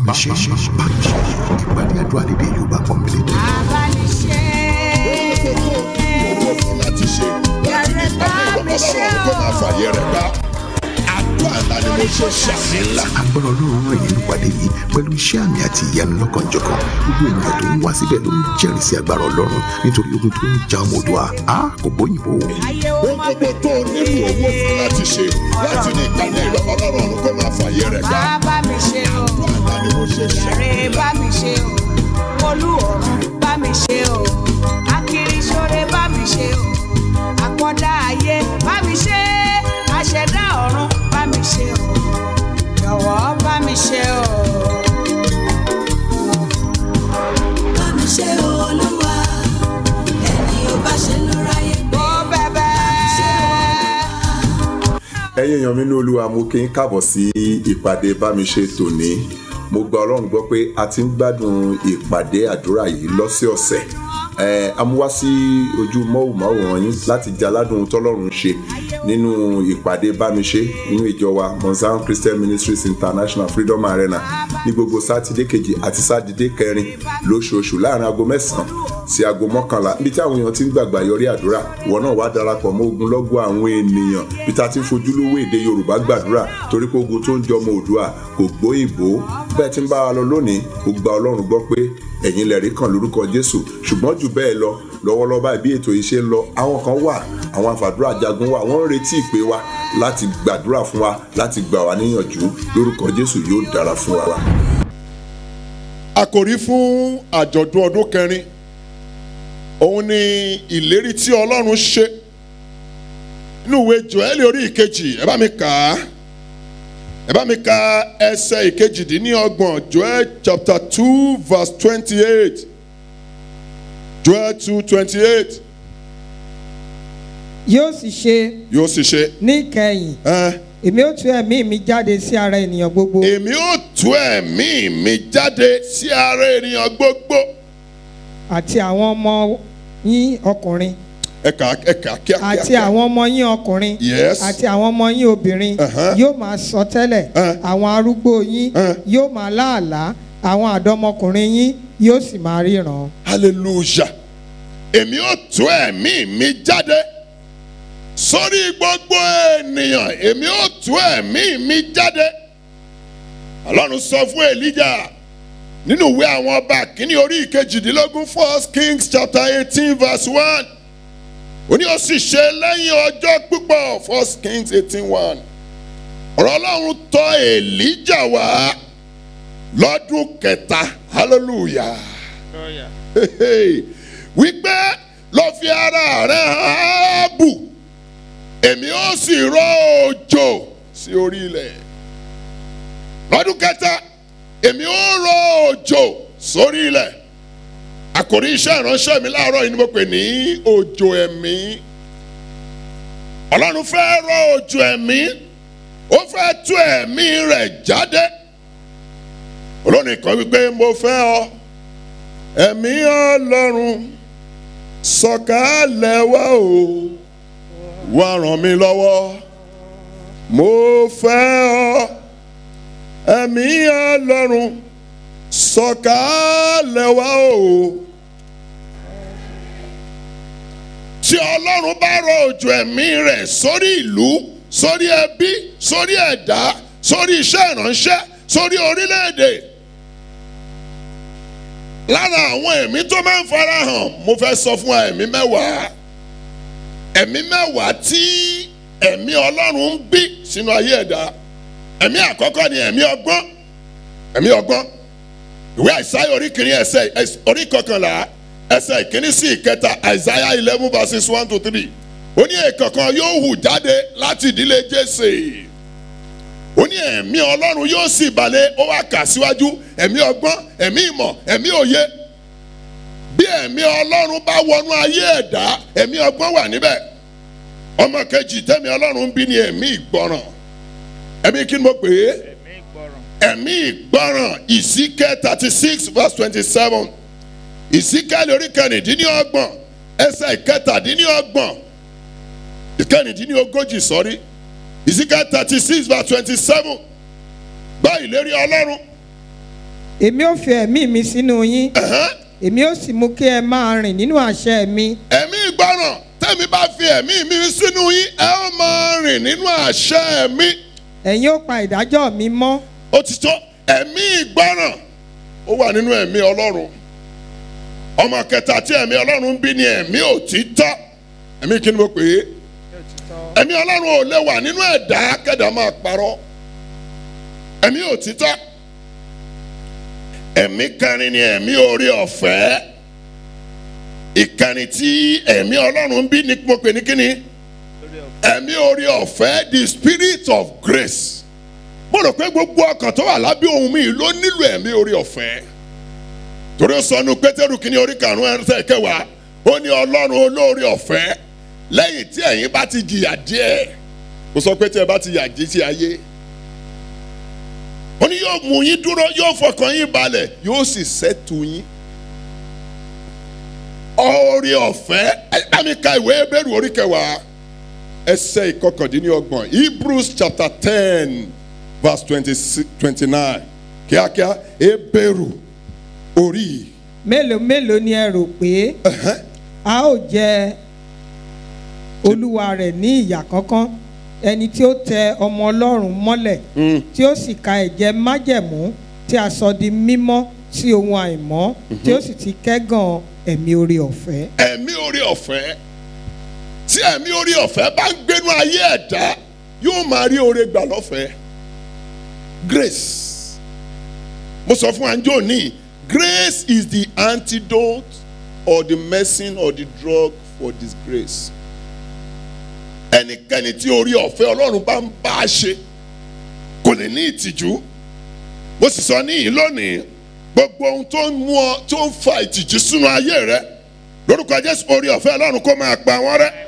mi ṣe bá mi ṣe ìpàdé àdúrà lédè Yorùbá pọ́nbélé tó. abániṣe. owó fún láti ṣe láti ní ìpàdé ìrọ̀lọ́rùn tó máa fàyè rẹ̀ gbá. àdúrà ńlá ni mo ṣe ṣàmì ńlá. agbára ọlọ́run rìn nínú ìpàdé yìí pẹ̀lú iṣẹ́ àmì àti ìyanu lọ́kànjọ̀kan gbogbo ènìyàn tó ń wá síbẹ̀ ló ń jẹ́rìí sí agbára ọlọ́run nítorí ogun tó ń ja ọmọ Oòduà á kò bóyìnbó. ayé ó ohun mọ gbogbo tó o nílò owó fún láti ṣe láti ní ìpàdé ìrọ̀lọ́rùn tó máa fàyè rẹ̀ gbá. bá mi ṣe o. àdúrà ńlá ni mo ṣe ṣàmì Yàrá bá mi ṣe o. Olú ọ̀run bá mi ṣe o. Akiriṣore bá mi ṣe o. Àkọ́dá ayé bá mi ṣe. Aṣẹ̀dá ọ̀run bá mi ṣe o. Jọ̀wọ́ bá mi ṣe o. bá mi ṣe olúwa ẹni ò bá ṣe ló ráyè gbé. Ó bẹ̀bẹ̀. ẹ̀yin èèyàn mi ní olúwa mo kí n káàbọ̀ sí ìpàdé bámiṣe tòní mo gba ọlọ́run gbọ́ pé a ti ń gbádùn ìpàdé àdúrà yìí lọ́sẹ̀ọ̀sẹ̀ ẹ̀ a mú wá sí ojú mọ́wòmáwòrán yín láti jẹ́ aládùn tọ́lọ́run ṣe nínú ìpàdé bámiṣe nínú ìjọ wa mozambique christian ministries international freedom arena ní gbogbo sátidé kejì àti sátidé kẹrin lóṣooṣù láàrin aago mẹ́sàn-án sí aago mọ́kànlá níbi tí àwọn èèyàn ti ń gbàgbà yọrí àdúrà ìwọ náà wá darapọ̀ mọ́ ogunlọ́gọ̀ àwọn ènìyàn bí ta ti ń fojúlówó èdè yorùbá gbàdúrà torí pé ogun tó ń jọmọ òdua kò gbóyìnbó bẹ́ẹ̀ tí ń bá wa lọ lónìí ó gba ọlọ́run gbọ́ pé ẹ̀yin lẹ̀rí kan lórúkọ jésù ṣùgbọ́n jù bẹ́ẹ̀ lọ lọ́wọ́lọ́wọ́ báyìí bí ètò yìí ṣe ń lọ àwọn kan wà àwọn àfàdúrà jagun wà wọ́n ń retí ìpè wa láti gbàdúrà fún wa láti gbà wá níyànjú lórúkọ jésù yóò dára fún wa. àkòrí fún àjọ̀dún ọdún kẹrin òun ni ìlérí tí ọlọ́run ṣe nínú ìwé joel orí ìkejì ẹ bá mi kà á ẹ bá mi ka ẹsẹ̀ ìkejìdínlọ́gbọ̀n joel chapter two verse twenty-eight joel two twenty-eight yóò sì ṣe yóò sì ṣe níkẹyìn ẹ́ èmi ó tú ẹ̀mí mi jáde sí ara ènìyàn gbogbo èmi ó tú ẹ̀mí mi jáde sí ara ènìyàn gbogbo àti àwọn ọmọ yín ọkùnrin ẹ̀ka ẹ̀ka kíákíá àti àwọn ọmọ yín ọkùnrin Yes. àti àwọn ọmọ yín obìnrin Uh-huh. yóò máa sọ tẹ́lẹ̀ Uh. àwọn arúgbó yín Uh. yóò máa láàlá àwọn àdọ́mọkùnrin yín yóò sì máa ríran. hallelujah èmi ó tú ẹ̀mí mi jáde sórí gbogbo ènìyàn èmi ó tú ẹ̀mí mi jáde ọlọ́run sọ fún elijah nínú ìwé àwọn ọba kínní orí ìkejìdínlógún first kings chapter eighteen verse one ó ní ó sì ṣe lẹ́yìn ọjọ́ púpọ̀ first kings eighteen one ọ̀rọ̀ ọlọ́run tọ̀ elijah wá lọ́dún kẹta hallelujah Hehe. wípé lọ fi ara rẹ hàn ábù èmi ó sì rọ òjò sí orí ilẹ̀ lọ́dún kẹta èmi ó rọ òjò sórí ilẹ̀ àkòrí iṣẹ́ ìránṣẹ́ mi láàárọ̀ yìí ni mo pè ní òjò ẹ̀mí ọlọ́run fẹ́ rọ òjò ẹ̀mí ó fẹ́ tú ẹ̀mí rẹ̀ jáde olórin kan wípé mo fẹ́ ọ ẹ̀mí ọlọ́run sọ̀kalẹ̀ wá o wá ràn mí lọ́wọ́ mo fẹ́ ọ ẹ̀mí ọlọ́run sọ̀kalẹ̀ wá o. tí ọlọ́run bá rọ òjò ẹ̀mí rẹ̀ sórí ìlú sórí ẹbí sórí ẹ̀dá sórí iṣẹ́ ìránṣẹ́ sórí orílẹ̀-èdè lára àwọn ẹ̀mí tó máa ń farahàn mo fẹ́ sọ fún wa ẹ̀mí mẹ́wàá ẹ̀mí mẹ́wàá tí ẹ̀mí ọlọ́run ń bí sínú ayé ẹ̀dá ẹ̀mí àkọ́kọ́ ni ẹ̀mí ọgbọ́n ẹ̀mí ọgbọ́n ìwé àìsáyà orí kìíní ẹsẹ̀ ẹs- orí kọkànlá ẹsẹ̀ ìkíní sí ìkẹta àìsáyà eleven verses one to three ó ní èkọ̀kan yóò hù jáde láti ìdílé jésè ó ní ẹ̀mí ọlọ́run yóò sì balẹ̀ ó wá kà síwájú ẹ̀mí ọgbọ́n ẹ̀mí ìmọ̀ ẹ̀mí òye bí ẹ̀mí ọlọ́run bá wọnú ayé ẹ̀dá ẹ̀mí ọgbọ́n wà níbẹ̀ ọmọ kejì tẹ́mi ọlọ́run ń bí ní ẹ̀mí ìgbọràn ẹ̀mí kí ni mo pè é ẹ̀mí ìgbọràn ìsíkẹ́ thirty six verse twenty seven ìsíkẹ́ lórí kẹrìndínlọ́gbọ̀n ẹsẹ̀ ìkẹtàdínlọ́gbọ̀n ìkẹrìndínlógójì sọ́rí ìsíkẹ́ thirty six verse twenty seven gbọ́ ìlérí ọlọ́run èmi ò fi ẹ̀mí mi sínú yín Ẹ̀hẹ́n. èmi ò sì mú kí ẹ máa rìn nínú àṣẹ mi ẹ̀mí ìgbọràn tẹ́mi bá fi ẹ̀mí mi sínú yín ẹ ó máa rìn nínú àṣẹ mi ẹ̀yin ó pa ìdájọ́ mi mọ́ ó ti tó ẹ̀mí ìgbọràn ó wà nínú ẹ̀mí ọlọ́run ọmọ kẹta tí ẹ̀mí ọlọ́run ń bí ni ẹ̀mí òtítọ́ ẹ̀mí kí ni mo pè é ẹ̀mí ọlọ́run ò lè wà nínú ẹ̀dá kẹ́dà máa parọ́ ẹ̀mí òtítọ́ ẹ̀mí kẹrin ni ẹ̀mí orí ọ̀fẹ́ ìkànnì tí ẹ̀mí ọlọ́run ń bí ni mo pè ní kíni ẹ̀mí orí ọ̀fẹ́ the spirit of grace mo rò pé gbogbo ọkàn tó wà lábẹ́ ohun mi ló nílò ẹ̀mí orí ọ̀fẹ́ torí ó sọnù pétérù kìíní orí karùn-ún ẹsẹ̀ kẹwàá ó ní ọlọ́run olóore ọ̀fẹ́ lẹ́yìn tí ẹ̀yin bá ti jìyà díẹ̀ kò sọ pé tí ẹ bá ti yà jí sí ayé ó ní yóò mú yín dúró yóò fọkàn yín balẹ̀ yóò sì sẹ́tù yín oore ọ̀fẹ́ ẹ bá mi ka ìwé Hébérù orí kẹwàá ẹsẹ̀ ìkọkàndínlọ́gbọ̀n Hebrews chapter ten verse twenty nine kíákíá Hébérù orí yìí. mélòó mélòó ni ẹ rò pé a ó jẹ olúwa rẹ̀ ní ìyà kánkán ẹni tí ó tẹ ọmọ ọlọ́run mọ́lẹ̀ tí ó sì ka ẹ̀jẹ̀ májẹ̀mú tí a sọ di mímọ́ sí ohun àìmọ́ tí ó sì ti kẹ́gàn ẹ̀mí orí ọ̀fẹ́. ẹ̀mí orí ọ̀fẹ́ tí ẹ̀mí orí ọ̀fẹ́ bá ń gbénú ayé ẹ̀dá yóò máa rí oore gbà lọ́fẹ̀ẹ́ grace mo sọ fún anjo ní grace is the antidote or the medicine or the drug for disgrace ẹnikẹ́ni tí orí ọ̀fẹ́ ọlọ́run bá ń bá a ṣe kò lè ní ìtìjú mo sì sọ níyìn lónìí gbogbo ohun tó ń mú ọ tó ń fa ìtìjú sínú ayé rẹ lórúkọ jésù orí ọ̀fẹ́ ọlọ́run kó máa pa wọ́n rẹ́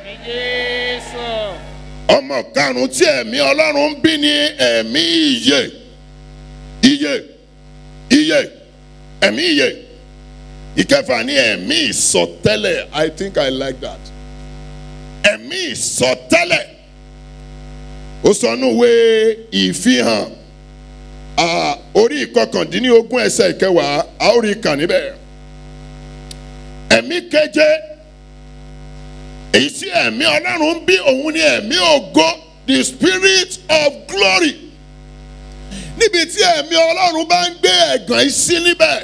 ọmọ karùn-ún tí ẹ̀mí ọlọ́run ń bí ní ẹ̀mí ìyè ìyè ìyè ẹ̀mí ìyè ìkẹfà ní ẹ̀mí ìsọtẹ́lẹ̀ i think i like that ẹ̀mí ìsọtẹ́lẹ̀ ó sọ nínú ìwé ìfihàn ah, orí ìkọkàndínlógún ẹsẹ̀ ìkẹwàá a ó rí kà níbẹ̀ ẹ̀mí keje èyí tí ẹ̀mí ọlọ́run ń bí òun ni ẹ̀mí ògo the spirit of glory níbi tí ẹ̀mí ọlọ́run bá ń gbé ẹ̀gàn yìí sí níbẹ̀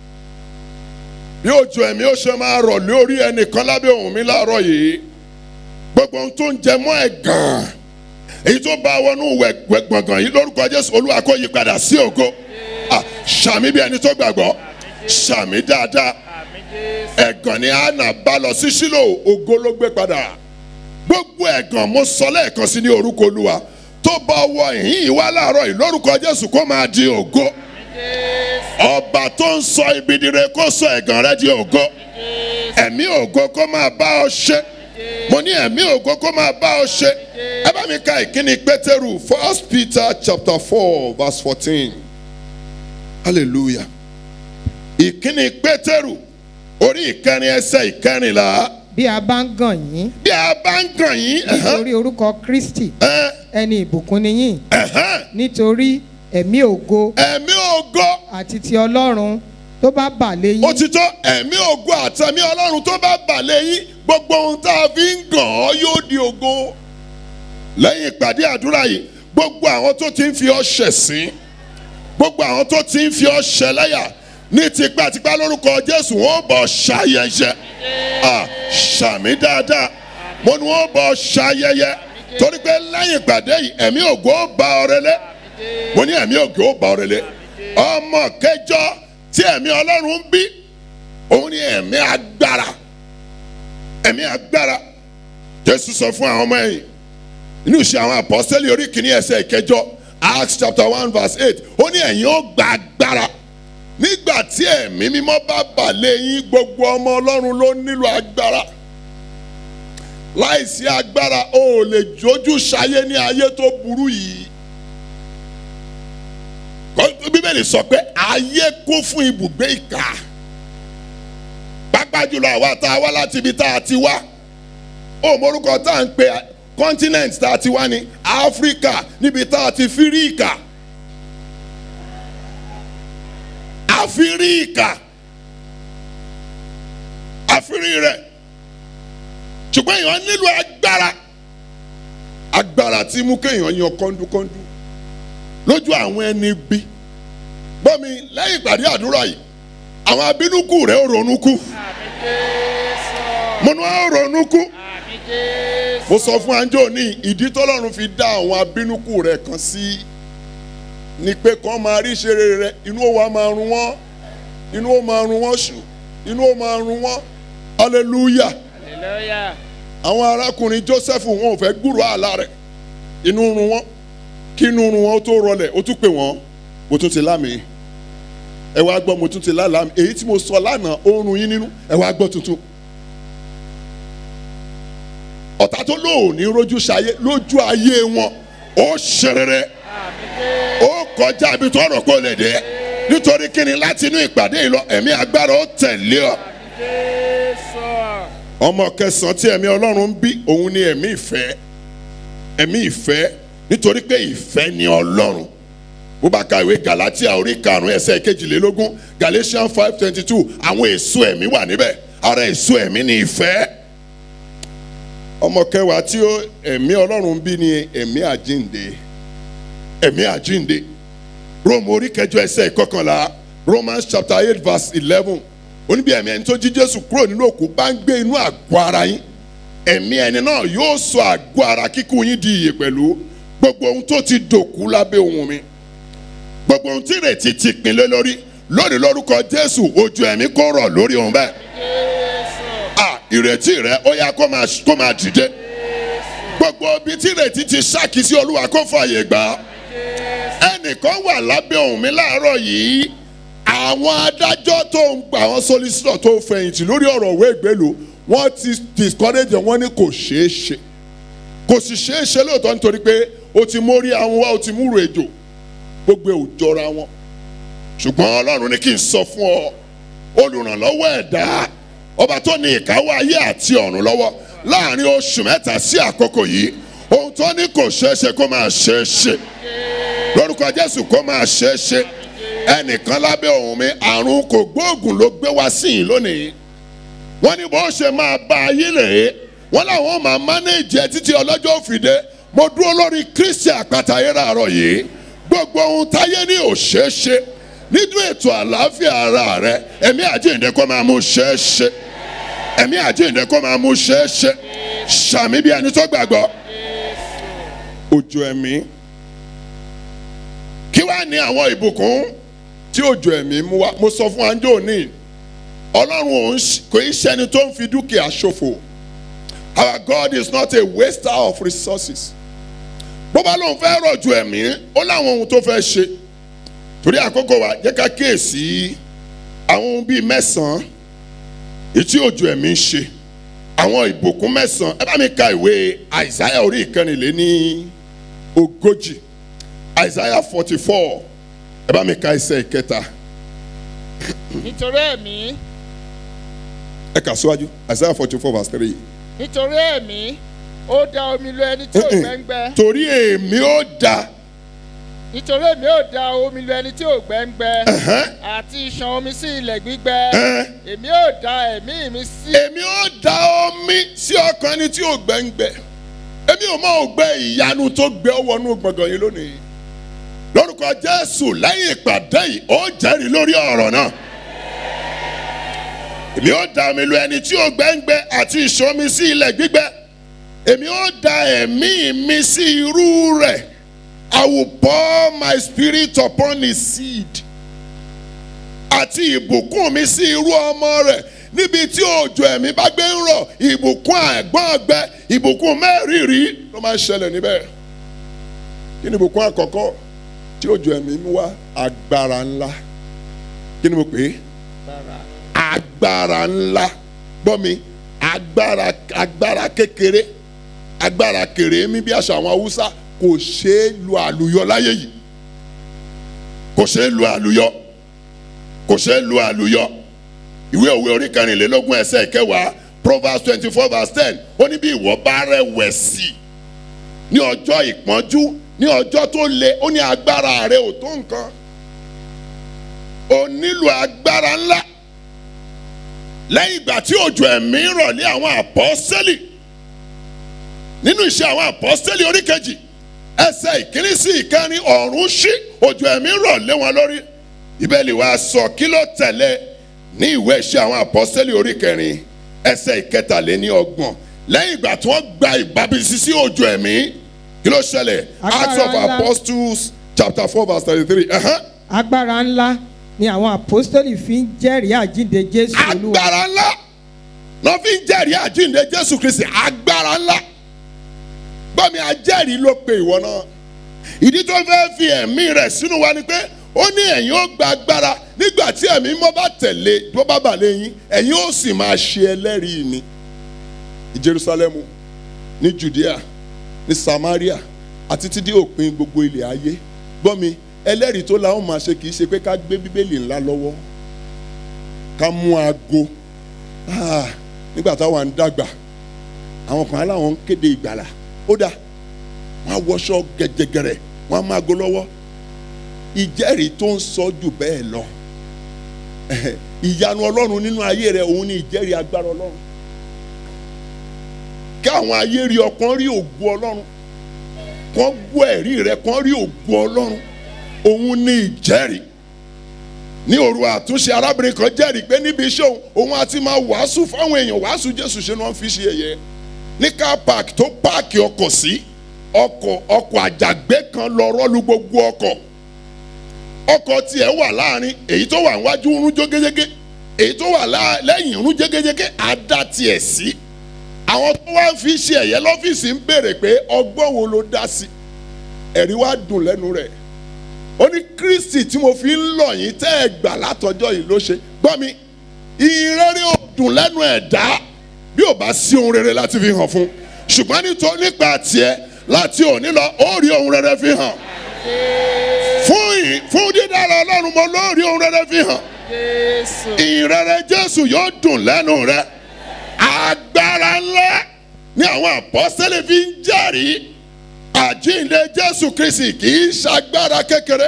bí òjò ẹ̀mí ó ṣe máa rọ̀ lórí ẹnìkan lábẹ́ ohùn mi láàárọ̀ yìí gbogbo ohun tó ń jẹ mọ́ ẹ̀gàn èyí tó bá wọnú wẹ̀ gbọ̀ngàn yìí lórúkọ jésù olúwa kó yí padà sí ògo Ah, ṣàmì bí ẹni tó gbàgbọ́ ṣàmì dáadáa ẹ̀gàn ni anna bá lọ sí sílò ògo ló gbé padà gbogbo ẹ̀gàn mo sọ lẹ́ẹ̀kan sí ní orúkọ olúwa tó bá wọ ìhín ìwá láàárọ̀ yìí lórúkọ jésù kó máa di ògo ọba tó ń sọ ibi dire kó sọ ẹ̀gàn rẹ di ògo ẹ̀mí ògo kó máa bá ọ ṣe mo ní ẹ̀mí ògo kó máa bá ọ ṣe ẹ bá mi ka ìkíni pétérù first peter chapter four verse fourteen hallelujah ìkíni pétérù orí ìkẹrin ẹsẹ̀ ìkẹrìnlá bí a bá ń gàn yín bí a bá ń gàn yín ẹ̀hán, nítorí orúkọ kristi ẹ̀, ẹni ìbùkún ni yín ẹ̀hán, nítorí ẹ̀mí ògo ẹ̀mí ògo àti ti ọlọ́run tó bá bà lé ó yín ti tó ẹ̀mí ògo àtẹ̀mí ọlọ́run tó bá bà lé yín gbogbo ohun tá a fi ń gàn ọ́ yóò di ògo lẹ́yìn ìpàdé àdúrà yìí gbogbo àwọn tó ti ń fi ọ́ ṣẹ̀sín gbogbo àwọn tó ti ń fi ọ́ ṣẹlẹ́yà ní tipátipá lórúkọ jésù wọn ò bọ̀ ṣayẹyẹ Ah, ṣàmì dáadáa mo ní wọn ò bọ̀ ṣayẹyẹ torí pé lẹ́yìn ìpàdé yìí ẹ̀mí ògo ó bá ọ relé mo ní ẹ̀mí ògo ó bá ọ relé ọmọ kẹjọ tí ẹ̀mí ọlọ́run ń bí òun ni ẹ̀mí agbára ẹ̀mí agbára jésù sọ fún àwọn ọmọ ẹ̀yìn inú ìṣe àwọn apọ́sítẹ́lì orí kìíní ẹsẹ̀ ìkẹjọ acts chapter one verse eight ó ní ẹ̀yin ó gba agbára nígbà tí ẹ̀mí mímọ́ bá bà lé yín gbogbo ọmọ ọlọ́run ló nílò agbára láìsí agbára o ò lè jójú ṣayé ní ayé tó burú yìí Kọ́- bíbélì sọ pé ayé kún fún ibùgbé ìkà pápá jùlọ àwa tá a wá láti ibi tá a ti wá ó morúkọ tá à ń pe continent tá a ti wá ní áfíríkà níbi tá a ti fi rí ìkà àfírí ìkà àfírí rẹ̀ ṣùgbọ́n èèyàn nílò agbára agbára tí mú kéèyàn yan kọ́ńdúkọ́ńdú lójú àwọn ẹni bí gbọ́mi lẹ́yìn ìpàdé àdúrà yìí àwọn abínúkù rẹ̀ ó ronú kú mo ní wọ́n ó ronú kú mo sọ fún anjọ ní ìdí tọ́lọ́run fi dá àwọn abínúkù rẹ̀ kan sí ni pé kàn máa rí ìṣeré rẹ̀ inú ó wá máa run wọ́n inú ó máa run wọ́n ṣù inú ó máa run wọ́n hallelujah àwọn arákùnrin joseph wọn ò fẹ́ gbúrò àlá rẹ̀ inú run wọ́n kí inú run wọ́n tó rọlẹ̀ ó tún pè wọ́n mo tún ti lámì ẹ wá gbọ́ mo tún ti lálàá mi èyí tí mo sọ lánàá ó ń run yín nínú ẹ wá gbọ́ tuntun ọ̀tá tó lóòní rójú ṣayé lójú ayé wọn ó ṣerere ó kọjá ibi tó rò pé ó lè dé nítorí kíni láti inú ìpàdé yìí lọ ẹ̀mí agbára ó tẹ̀lé ọ. ọmọ kẹsàn-án tí ẹ̀mí ọlọ́run ń bí òun ni ẹ̀mí ìfẹ́ ẹ̀mí ìfẹ́ nítorí pé ìfẹ́ ni ọlọ́run bó bá ka ìwé galatia orí karùn-ún ẹsẹ̀ kejìlélógún galatians five twenty two àwọn èso ẹ̀mí wà níbẹ̀ ara èso ẹ̀mí ni ìfẹ́ ọmọ kẹwàá tí ó ẹ̀mí ọlọ́run bí ni ẹ̀mí àjínde ẹ̀mí àjínde rome orí kẹjọ ẹsẹ̀ ìkọkànlá romans chapter eight verse eleven oníbi ẹ̀mí ẹni tó jí jésù kúrò nínú òkú bá ń gbé inú àgọ́ ara yín ẹ̀mí ẹni náà yóò sọ àgọ́ ara kíkú yín di ìyè pẹ̀lú gbogbo ohun tó ti dòkú lábẹ́ ohun mi gbogbo ohun tí ìrètí ti pinlẹ̀ lórí lónìí lórúkọ jésù ojú ẹ̀mí kó rọ̀ lórí ohun bẹ́ẹ̀ à ìrètí rẹ ó yá kó máa kó máa dìde gbogbo ibi tí ìrètí ti ṣáàkì sí olúwa kó fààyè gbà á ẹnìkan wà lábẹ́ ohùn mi láàárọ̀ yìí àwọn adájọ́ tó ń gba àwọn solicitor tó fẹ̀yìntì lórí ọ̀rọ̀ òwe ìgbélú wọ́n ti discourage wọ́n ní kò ṣeé ṣe kò sì ṣeé ṣe lóòótọ́ nítorí pé o ti mórí àwọn wá o ti múrò ejò gbogbo ẹ̀ ò jọra wọn ṣùgbọ́n ọlọ́run ní kí n sọ fún ọ olùrànlọ́wọ́ ẹ̀dá ọba tó ní ìkáwọ́ ayé àti ọ̀run lọ́wọ́ láàrin oṣù mẹ́ta sí àkókò yìí ohun tó ní kò ṣeé ṣe kó máa ṣeé ṣe lórúkọ jésù kó máa ṣeé ṣe ẹnìkan lábẹ́ ohùn mi àrùn kò gbóògùn ló gbé wá sí yìí lónìí wọ́n ní bó ṣe máa bá ayé rèé wọ́n làwọn máa mánéèjì ẹ títí ọlọ́jọ́ òfìdé mo dúró lórí kristi àpáta ayé ràárọ̀ yìí gbogbo ohun táyé ní ò ṣeé ṣe nínú ètò àlàáfíà ara rẹ ẹ̀mí àjíǹde kó máa mú ṣeé ṣe ẹ̀mí àjíǹde kó máa mú ṣeé ṣe ṣàmì bí ẹni tó gbàgbọ́ òjò ẹ̀mí kí wàá ní àwọn ìbùkún tí òjò ẹ̀mí mú wá mo sọ fún anjó ní ọlọ́run òun kò í ṣẹni tó ń fi dúkìá ṣòfò our God is not a waster of resources bó bá lóun fẹ́ rọ̀jò ẹ̀mí ó láwọn ohun tó fẹ́ ṣe torí àkókò wa jẹ́ ká kíyèsí àwọn ohun bíi mẹ́sàn-án etí òjò ẹ̀mí ń ṣe àwọn ìbùkún mẹ́sàn-án ẹ bá mi ka ìwé àìsáyà orí ìkànnìlé ní ogójì àìsáyà forty four ẹ bá mi ka ẹsẹ̀ ìkẹta nítorí ẹ̀mí ẹ kà síwájú àìsáyà forty four verse three. nítorí ẹ̀mí ó da omi lu ẹni tí ò gbẹ́ngbẹ́ torí èmi ó da nítorí èmi ó da omi lu ẹni tí ò gbẹ́ngbẹ́ àti ìṣàn omi sí ilẹ̀ gbígbẹ èmi ó da ẹ̀mí mi sí. èmi ó da omi sí ọkàn ẹni tí ò gbẹ́ngbẹ́ èmi ò mọ ògbẹ́ ìyanu tó gbé ọ wọnú gbọ̀ngàn yìí lónìí lórúkọ jésù lẹ́yìn ìpàdé yìí ó jẹ́rìí lórí ọ̀rọ̀ náà èmi ó da omi lu ẹni tí ò gbẹ́ngbẹ́ àti ìṣàn omi sí ilẹ̀ gbígbẹ èmi ó da ẹ̀mí mi sí irú rẹ̀ I will pour my spirit upon his seed àti ìbùkún mi sí irú ọmọ rẹ̀ níbi tí òjò ẹ̀mí bá gbé ń rọ̀ ìbùkún àgbọ̀n ọgbẹ́ ìbùkún mẹ́rìírí ló máa ń ṣẹlẹ̀ níbẹ̀ kí ni ìbùkún àkọ́kọ́ tí òjò ẹ̀mí mú wá agbára ńlá kí ni mo pè é agbára ńlá gbọ́ mi agbára agbára kékeré agbára kéré mi bí àṣà àwọn haúsá kò ṣeé lu àlùyọ láyé yìí kò ṣeé lu àlùyọ kò ṣeé lu àlùyọ ìwé òwe orí kẹrìnlélógún ẹsẹ̀ kẹwàá proverbs twenty four verse ten ó ní bí ìwọ bá rẹ̀wẹ̀sì ní ọjọ́ ìpọ́njú ní ọjọ́ tó le ó ní agbára rẹ ò tó nǹkan o nílò agbára ńlá lẹ́yìn ìgbà tí òjò ẹ̀mí rọ̀ lé àwọn àpọ́sẹ́lì nínú iṣẹ́ àwọn àpọ́sẹ́lì oríkejì ẹsẹ̀ ìkíní sí ìkẹrin ọ̀run ṣí òjò ẹ̀mí rọ̀ lé wọn lórí ìbẹ́lì wa sọ kí ló tẹ̀lé ní ìwé iṣẹ́ àwọn àpọ́sẹ́lì oríkẹrin ẹsẹ̀ ìkẹtàléní ọgbọ̀n lẹ́yìn ìgbà tí wọ́n gba ìbábísí sí òjò ẹ̀mí kí ló ṣẹlẹ̀ Acts of Agbára ńlá. Apostles chapter four verse thirty-three. Uh-huh. agbára ńlá ni àwọn àpọ́stólì fi ń jẹ́rìí àjíǹde jésù olúwa agbára ńlá lọ́ fi ń jẹ́rìí àjíǹde jésù kristi agbára ńlá gbọ́mi ajẹ́rìí ló pe ìwọ náà ìdí tó fẹ́ fi ẹ̀mí rẹ̀ sínú wa ni pé ó ní ẹ̀yin ó gba agbára nígbà tí ẹ̀mí mọ́ bá tẹ̀lé tó bá bà lẹ́yìn ẹ̀yin ó sì máa ṣe ẹlẹ́rìí mi ní jerusalemu ní judea ní samaria àti títí òpin gbogbo ilẹ̀ ayé gbọ́mi ẹlẹ́rìí tó la ó máa ṣe kì í ṣe pé ká gbé bíbélì ńlá lọ́wọ́ ká mú aago Ah, nígbà táwa ń dàgbà àwọn kan aláwọn ń kéde ìgbàlà ó dà wọn á wọṣọ gẹ̀gẹ̀gẹ̀rẹ̀ wọn á máa go lọ́wọ́ ìjẹ́rìí tó ń sọ jù bẹ́ẹ̀ lọ ìyanu ọlọ́run nínú ayé rẹ òun ni ìjẹ́rìí agbára ọlọ́run kí àwọn ayé rí ọkàn rí ògo ọlọ́run kàn gbọ́ ẹ̀rí rẹ kàn rí ògo ọlọ́run òun ni ìjẹ́rìí ní òru àtúnṣe arábìnrin kan jẹ́rìí pé níbi iṣẹ́ òun òun àti máa wàásù fáwọn èèyàn wàásù jésù ṣe ni wọ́n fi ṣe ẹ̀yẹ ní car park tó páàkì ọkọ̀ sí ọkọ̀ ọkọ̀ àjàgbé kan lọ rọ́lu gbogbo ọkọ̀ ọkọ̀ tiẹ̀ wà láàrin èyí tó wà níwájú ń rún jégéjégé èyí tó wà lá- lẹ́yìn ń rún jégéjégé àdá tiẹ̀ sí àwọn tó wá fi ṣe ẹ̀yẹ lọ́fíìsì ń béèrè pé ọgbọ́n wo ló dá sí ẹ̀rí wá dùn lẹ́nu rẹ̀ ó ní kristi tí mo fi ń lọ yín tẹ́ ẹ gbà látọjọ́ yìí ló ṣe gbọ́ mi ìrere ò dùn lẹ́nu ẹ̀dá bí ò bá sí ohun rere láti fi hàn fún ṣùgbọ́n nítorí nípa tiẹ̀ láti òní lọ ó rí ohun rere fi hàn fún ì- fún dídára ọlọ́run mo ló rí ohun rere fi hàn jésù ìrere jésù yóò dùn lẹ́nu rẹ agbára ńlá ní àwọn àpọ́sẹ́lẹ̀ fi ń jẹ́rìí àjíǹde jésù kristi kì í ṣagbára kékeré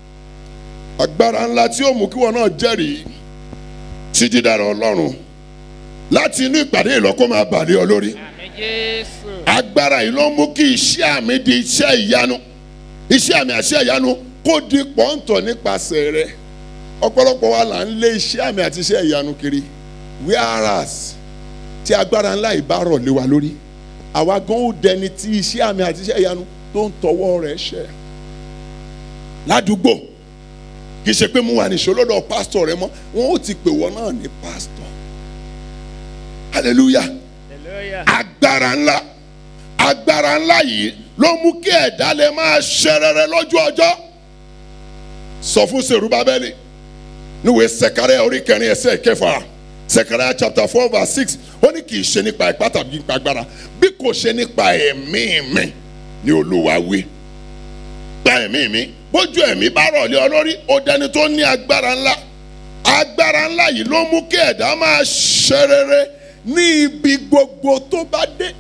agbára ńlá tí ó mú kí wọn náà jẹ́rìí sí dídára ọlọ́run láti inú ìpàdé ìlọ́kọ́ máa bàlẹ́ ọ lórí àmì jésù agbára yìí ló mú kí iṣẹ́ àmì di iṣẹ́ ìyanu iṣẹ́ àmì àṣẹ ìyanu kó di pọ́ńtọ̀ nípasẹ̀ rẹ̀ ọ̀pọ̀lọpọ̀ wa là ń lé iṣẹ́ àmì àti iṣẹ́ ìyanu kiri whereas tí agbára ńlá yìí bá rọ̀ lé wa lórí àwa gan ó dẹni tí iṣẹ́ àmì àti iṣẹ́ ìyanu tó ń tọwọ́ rẹ̀ ṣẹ ládùúgbò kì í ṣe pé mo wà ní ìṣòlódò pásítọ̀ rẹ mọ́ wọn ó ti pè wọ́n náà ní pásítọ̀ hallelujah hallelujah agbára ńlá agbára ńlá yìí ló mú kí ẹ̀dá lè máa ṣe rere lójú ọjọ́ sọ fún serubabeli níwèé sẹkẹrẹ orí kẹrin ẹsẹ kẹfà sẹkẹrẹ chapter four verse six ó ní kì í ṣe nípa ipá tàbí nípa agbára bí kò ṣe nípa ẹ̀mí mi ni olúwa wí gba ẹ̀mí mi bójú ẹ̀mí bá rọ̀ lé ọ lórí ó dẹni tó ní agbára ńlá agbára ńlá yìí ló mú kí ẹ̀dá máa ṣe rere ní ibi gbogbo tó bá dé.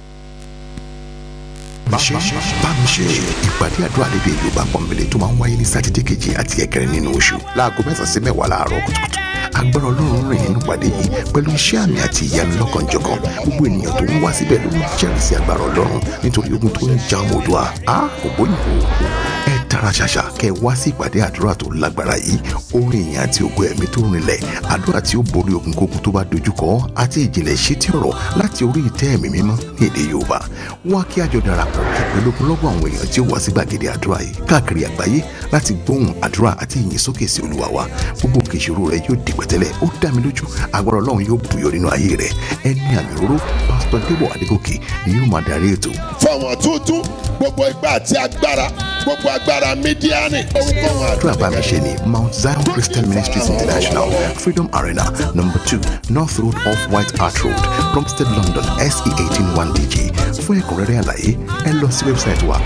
ṣe bámi ṣe ìpàdé àdúrà lédè yorùbá pọ̀nbélé tó máa ń wáyé ní sátidé kejì àti ẹ̀kẹrin nínú oṣù láago mẹ́sàn-án sí mẹ́wàá láàárọ̀ kùtùkùtù agbára ọlọ́run rìn nínú ìpàdé yìí pẹ̀lú iṣẹ́ àmì àti ìyanu lọ́kànjọ̀kan gbogbo ènìyàn tó ń wá síbẹ̀ ló ń jẹ́rìí sí agbára ọlọ́run nítorí ogun tó ń ja ọmọ òdua a kò bóyìnbó ẹ tara ṣàṣà kẹ wá sí ìpàdé àdúrà tó lágbára yìí orin ìyìn àti ògo ẹ̀mí tó rinlẹ̀ àdúrà tí ó borí ogun kógun tó bá dojúkọ àti ìjìnlẹ̀ ṣétí ọ̀rọ̀ láti orí ìtẹ́ ẹ̀mí mímọ́ ní èdè yorùbá wá kí àjọ darapọ̀ pẹ̀lú ogunlọ́gọ̀ àwọn èèyàn tí ó wá sí gbàgede àdúrà yìí káàkiri àgbáyé láti gbóhùn àdúrà àti ìyìn sókè sí olúwa wa gbogbo òkè ìṣòro rẹ yóò di pẹ̀tẹ́lẹ̀ ó dá mi lójú agbára ọlọ́run yóò bùyọ nínú ayé rẹ ẹni àmì òróró pásítọ̀ débọ̀ adégòkè ni yóò máa darí ètò fọwọ́n tuntun gbogbo ipá àti agbára gbogbo agbára mídíánì ohunkóhun àdúrà bá mi ṣe ní mount zion christian ministries international freedom arena number two north road off white hart road plumstead london se eighteen one dg fún ẹ̀kúnrẹ́rẹ́ àlàyé ẹ lọ sí wẹ́bsáìtì wa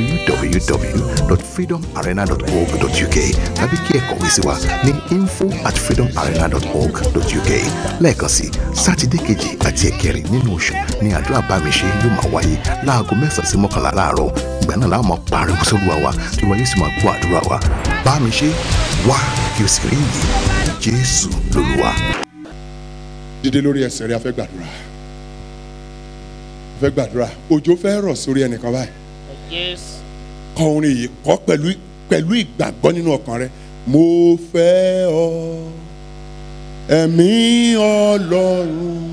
www.freedomarena.org.uk tàbí kí ẹ kọ̀wé sí wa ní info at freedomarena.org.uk lẹ́ẹ̀kan sí sátidé kejì àti ẹ̀kẹrin nínú oṣù ní àdúrà bá mi ṣe yóò máa wáyé láago láago mẹ́sàn-án sí mọ́kànlá láàárọ̀ ìgbà náà láwọn máa pariwo sóluwa wa tí wọ́n yóò sì máa gbọ́ àdúrà wa bá mi ṣe wá kí o sì rí iyì jésù lolúwa. dídé lórí ẹsẹ̀ rẹ̀ a fẹ́ gbàdúrà a fẹ́ gbàdúrà òjò fẹ́ rọ̀ sórí ẹnìkan báyìí Yes. kọ orin yìí kọ pẹ̀lú pẹ̀lú ìgbàgbọ́ nínú ọkàn rẹ mo fẹ́ ọ ẹ̀mí ọlọ́run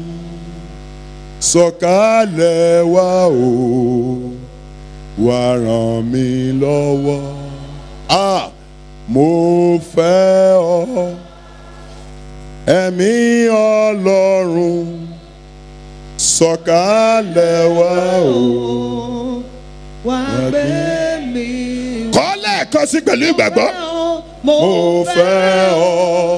sọ̀kalẹ̀ wá o wá ràn mí lọ́wọ́ ah mo fẹ́ ọ ẹ̀mí ọlọ́run sọ̀kalẹ̀ wá o wá gbé mi kọ́ lẹ́ẹ̀kan sí pẹ̀lú ìgbàgbọ́. mo mo fẹ́ ọ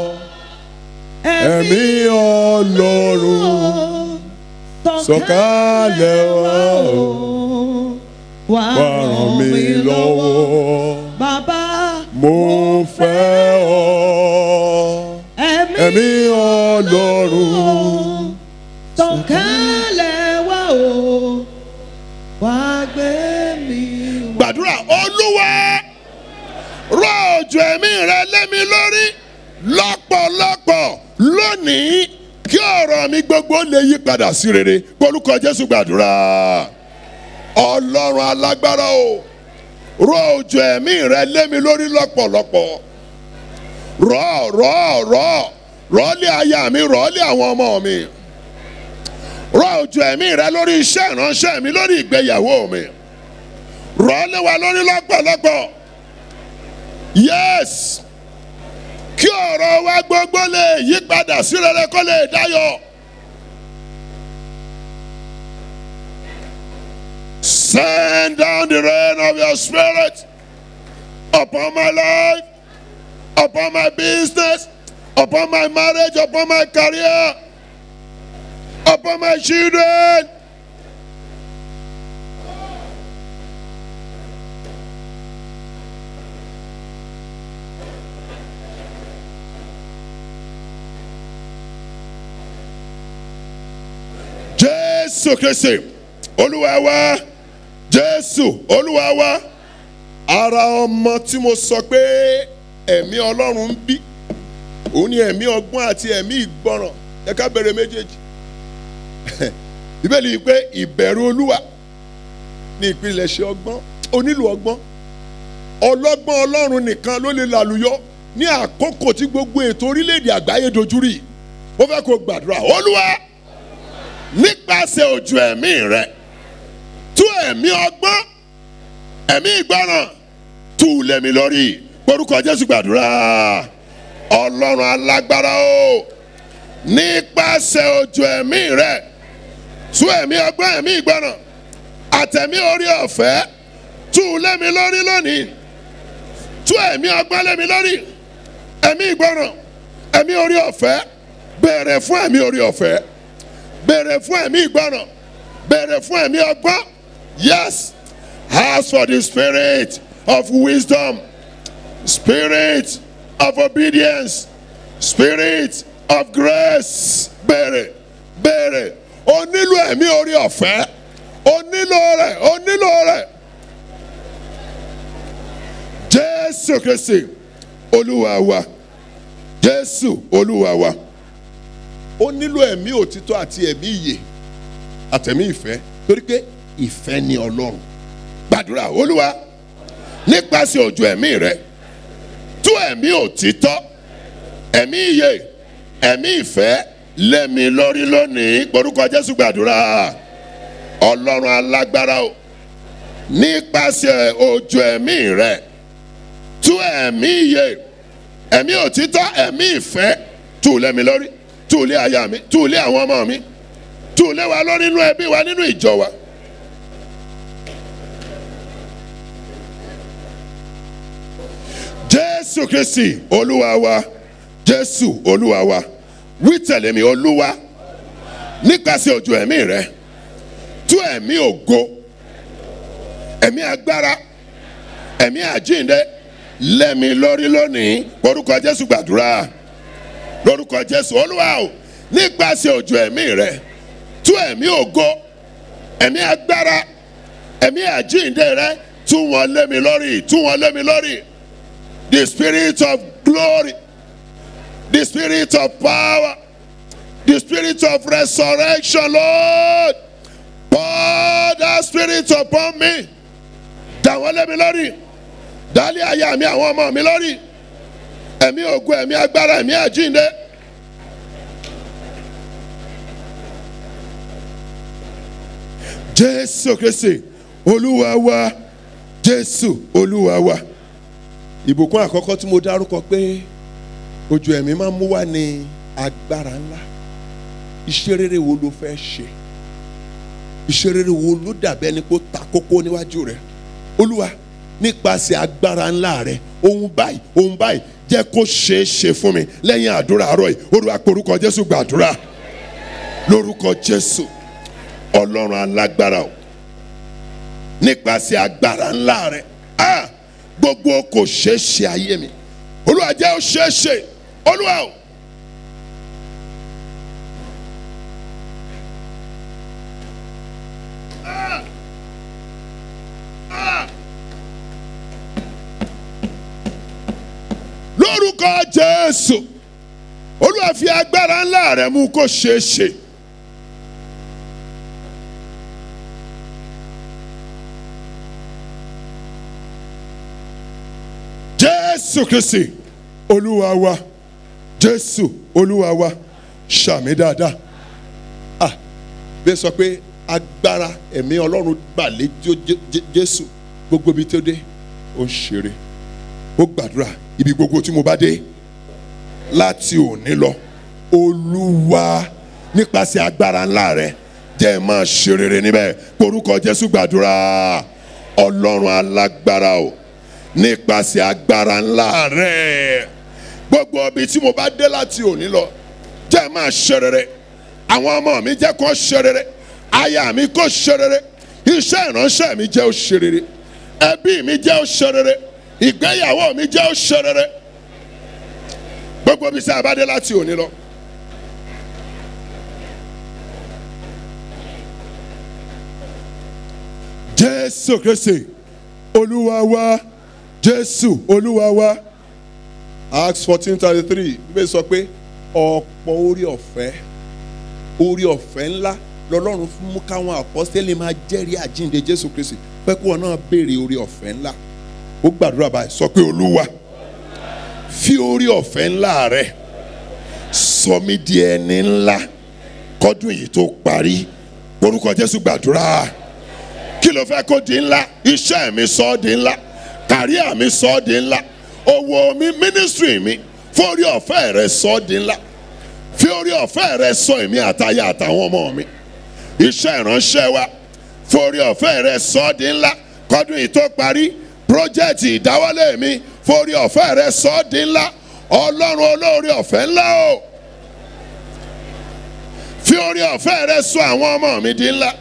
ẹ̀mí ọlọ́run sọ̀kalẹ̀ wá o wá wá ràn mí lọ́wọ́ bàbá mo fẹ́ ọ ẹ̀mí ọlọ́run sọ̀kalẹ̀ wá o wá gbé mi wá. gbàdúrà olúwa rọ̀ òjò ẹ̀mí rẹ lé mi lórí lọ́pọ̀lọpọ̀ lónìí kí ọ̀rọ̀ mi gbogbo lè yí padà sí rere polúkọ jésù gbàdúrà ọlọ́run alágbára o rọ̀ òjò ẹ̀mí rẹ lé mi lórí lọ́pọ̀lọpọ̀ rọ̀ rọ̀ rọ̀ rọ̀ lé aya mi rọ̀ lé àwọn ọmọ mi rọ̀ òjò ẹ̀mí rẹ lórí iṣẹ́ ìránṣẹ́ mi lórí ìgbéyàwó mi rọ̀ lé wa lórí lọ́pọ̀lọpọ̀ yes kí ọ̀rọ̀ wa gbogbo lè yí padà sí rere kó lè dáyọ̀. Send down the rain of your spirit upon my life, upon my business, upon my marriage, upon my career, upon my children. Jésù Kristi, Olúwa wa, Jésù, Olúwa wa, ara ọmọ tí mo sọ pé ẹ̀mí Ọlọ́run ń bí, òun ni ẹ̀mí ọgbọ́n àti ẹ̀mí ìgbọràn, ẹ ká bẹ̀rẹ̀ méjèèjì. Bíbélì yìí pé ìbẹ̀rù Olúwa ní ìpilẹ̀ṣẹ̀ ọgbọ́n, ó nílò ọgbọ́n. Ọlọ́gbọ́n Ọlọ́run nìkan ló lè làlùyọ ní àkókò tí gbogbo ètò orílẹ̀-èdè àgbáyé dojúrì. Mo fẹ́ kó gbàdúrà, Olúwa nípasẹ̀ ojú ẹ̀mí rẹ̀ tú ẹ̀mí ọgbọ́n ẹ̀mí ìgbọràn tú lẹ́mi lórí orúkọ jésù gbàdúrà ọlọ́run alágbára o nípasẹ̀ ojú ẹ̀mí rẹ̀ tú ẹ̀mí ọgbọ́n ẹ̀mí ìgbọràn àtẹ̀mí orí ọ̀fẹ́ tú lẹ́mi lórí lónìí tú ẹ̀mí ọgbọ́n lẹ́mi lórí ẹ̀mí ìgbọràn ẹ̀mí orí ọ̀fẹ́ bẹ̀rẹ̀ fún ẹ̀mí orí ọ̀fẹ́ béèrè fún ẹ̀mí ìgbọràn béèrè fún ẹ̀mí ọgbọ́n yes ask for the spirit of wisdom spirit of obedience spirit of grace béèrè béèrè o nílò ẹ̀mí orí ọ̀fẹ́ o nílò rẹ̀ o nílò rẹ̀ jésù kristi olúwa wa jésù olúwa wa ó nílò ẹ̀mí òtítọ́ àti ẹ̀mí ìyè àtẹ̀mí ìfẹ́ torí pé ìfẹ́ ni ọlọ́run gbàdúrà olúwa nípasẹ̀ òjò ẹ̀mí rẹ tú ẹ̀mí òtítọ́ ẹ̀mí ìyè ẹ̀mí ìfẹ́ lẹ́mi lórí lónìí porúkọ jésù gbàdúrà ọlọ́run alágbára o nípasẹ̀ òjò ẹ̀mí rẹ tú ẹ̀mí ìyè ẹ̀mí òtítọ́ ẹ̀mí ìfẹ́ tú lẹ́mi lórí tú ilé aya mi tú ilé àwọn ọmọ mi tú ilé wa lórí inú ẹbí wa nínú ìjọ wa. jésù kristi olúwa wa jésù olúwa wa wí tẹ̀lé mi olúwa nípasẹ̀ ojú ẹ̀mí rẹ tú ẹ̀mí ògo ẹ̀mí agbára ẹ̀mí àjíǹde lẹ́mi lórí lónìí orúkọ jésù gbàdúrà lórúkọ jésù olúwa o nípasẹ̀ òjò ẹ̀mí rẹ tú ẹ̀mí ògo ẹ̀mí agbára ẹ̀mí àjíǹde rẹ tú wọn lé mi lórí tú wọn lé mi lórí the spirit of glory the spirit of power the spirit of resurrection lord pour that spirit upon me dà wọ́n lé mi lórí dálé aya mi àwọn ọmọ mi lórí ẹ̀mí ògùn ẹ̀mí agbára ẹ̀mí àjíǹde. jésù kristi olúwa wa jésù olúwa wa. ìbùkún àkọ́kọ́ tí mo dárúkọ pé ojú ẹ̀mí máa ń mú wá ní agbára ńlá iṣẹ́ rere wo ló fẹ́ ṣe iṣẹ́ rere wo ló dàbí ẹni pé ó ta kókó níwájú rẹ̀ olúwa nípasẹ̀ agbára ńlá rẹ̀ ohun báyìí ohun báyìí jẹ́ kó ṣeé ṣe fún mi lẹ́yìn àdúrà àárọ̀ yìí olúwa porúkọ jésù gbàdúrà lórúkọ jésù ọlọ́run alágbára o nípasẹ̀ agbára ńlá rẹ̀ ah gbogbo kò ṣeé ṣe ayé mi olúwa jẹ́ ó ṣeé ṣe olúwa o. lórúkọ jésù olúwa fi agbára ńlá rẹ mú kó ṣeé ṣe. jésù kristi olúwa wa jésù olúwa wa ṣàmì dáadáa ah bẹ́ẹ̀ sọ pé agbára ẹ̀mí ọlọ́run gbàlẹ́ jésù gbogbo ibi tó dé ó ń ṣeré ó gbàdúrà ibi gbogbo tí mo bá dé láti òní lọ olúwa nípasẹ̀ agbára ńlá rẹ jẹ́ ẹ máa ṣe rere níbẹ̀ porúkọ jésù gbàdúrà ọlọ́run alágbára o nípasẹ̀ agbára ńlá rẹ gbogbo ibi tí mo bá dé láti òní lọ jẹ́ ẹ máa ṣe rere àwọn ọmọ mi jẹ́ kó ṣe rere aya mi kó ṣe rere iṣẹ́ ìránṣẹ́ mi jẹ́ ó ṣe rere ẹbí mi jẹ́ ó ṣe rere ìgbéyàwó mi jẹ́ ó ṣe rere gbogbo ibi tí a bá dé láti òní lọ. jésù kristi olúwa wa jésù olúwa wa. acts fourteen thirty three bíbélì sọ pé ọ̀pọ̀ orí ọ̀fẹ́ orí ọ̀fẹ́ ńlá lọ́lọ́run fún mú káwọn àpọ́sítélì máa jẹ́rìí àjíǹde jésù kristi pé kí wọn náà béèrè orí ọ̀fẹ́ ńlá ó gbàdúrà báyìí sọ pé olúwa fi orí ọ̀fẹ́ ńlá rẹ sọ mí di ẹni ńlá kọ́dún yìí tó parí orúkọ jésù gbàdúrà kí ló fẹ́ kó di ńlá iṣẹ́ mi sọ ọ́ di ńlá kàríà mi sọ ọ́ di ńlá owó mi mínísírì mi fórí ọ̀fẹ́ rẹ sọ ọ́ di ńlá fi orí ọ̀fẹ́ rẹ sọ èmi àtayá àtàwọn ọmọ mi iṣẹ́ ìránṣẹ́ wa forí ọ̀fẹ́ rẹ sọ ọ́ di ńlá kọ́dún yìí tó parí pírójẹ́tì ìdáwọ́lé mi forí ọ̀fẹ́ rẹ sọ ọ́ di ńlá ọlọ́run olóore ọ̀fẹ́ ńlá o fi orí ọ̀fẹ́ rẹ sọ àwọn ọmọ mi di ńlá.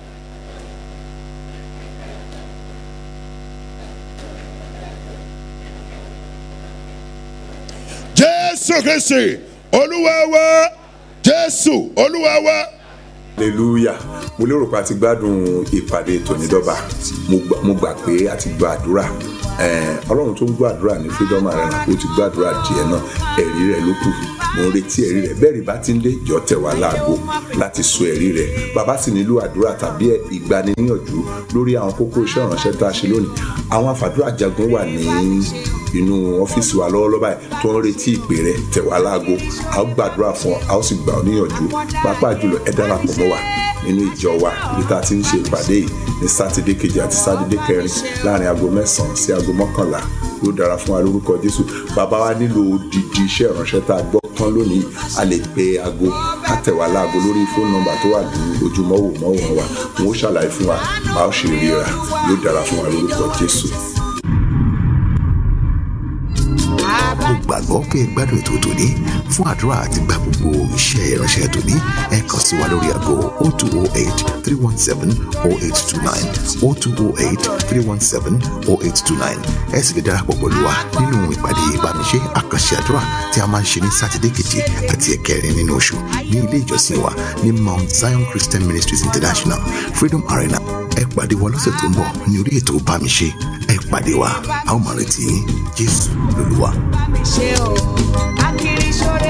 jésù kristi olúwa wa jésù olúwa wa. hallelujah mo lérò pé a ti gbádùn ìpàdé tònídọ́ba mo gbà- mo gbà pé a ti gba àdúrà Eh, ọlọ́run tó ń gbọ́ àdúrà ní freedom arena ó ti gbàdúrà díẹ̀ náà ẹ̀rí rẹ̀ ló kù mo ń retí ẹ̀rí rẹ̀ bẹ́ẹ̀ rí bá ti ń dé jọ tẹ̀ wá láago láti sọ ẹ̀rí rẹ̀ bàbá sì nílò àdúrà tàbí ìgbaniníyànjú lórí àwọn kókó iṣẹ́ ìránṣẹ́ tá a ṣe lónìí àwọn àfàdúrà jagun wà ní inú ọ́fíìsì wa lọ́wọ́lọ́wọ́ báyìí tó ń retí ìpè rẹ̀ tẹ̀ wá láago a ó gbàdúrà fún ọ a ó sì gbà ọ níyànjú pàápàá jùlọ ẹ darapọ̀ mọ́ wa nínú ìjọ wa ibi tá a ti ń ṣe ìpàdé yìí ní sátidé kejì àti sátidé kẹrin láàrin aago mẹ́sàn-án sí aago mọ́kànlá yóò dára fún wa lórúkọ jésù bàbá wa nílò odidi iṣẹ́ ìránṣẹ́ tá a gbọ́ tán lónìí a lè pe aago ká tẹ̀ wá láago lórí fóònù nọ́mbà tó wà ní ojúmọ́wò mọ́wòrán wa wọn ó ṣàlàyé fún wa bá ó ṣe ríra yóò dára fún wa lórúkọ jésù. mo gbàgbọ́ pé ẹ gbádùn ètò tòní fún àdúrà àti gba gbogbo iṣẹ́ ìránṣẹ́ tòní ẹ kàn sí wa lórí aago 0208 317 0829 0208 317 0829 ẹ sì lè darapọ̀ pẹ̀lú wa nínú ìpàdé ìbánisẹ́ àkànṣe àdúrà tí a máa ń ṣe ní sátidé kejì àti ẹ̀kẹrin nínú oṣù ní ilé ìjọsìn wa ní mount zion christian ministries international freedom arena ẹ pàdé wa lọ́sẹ̀ tó ń bọ̀ ní orí ètò bá mi ṣe ẹ pàdé wa a ó máa retí yín jésù lolúwa. bá mi ṣe o akiri ṣoore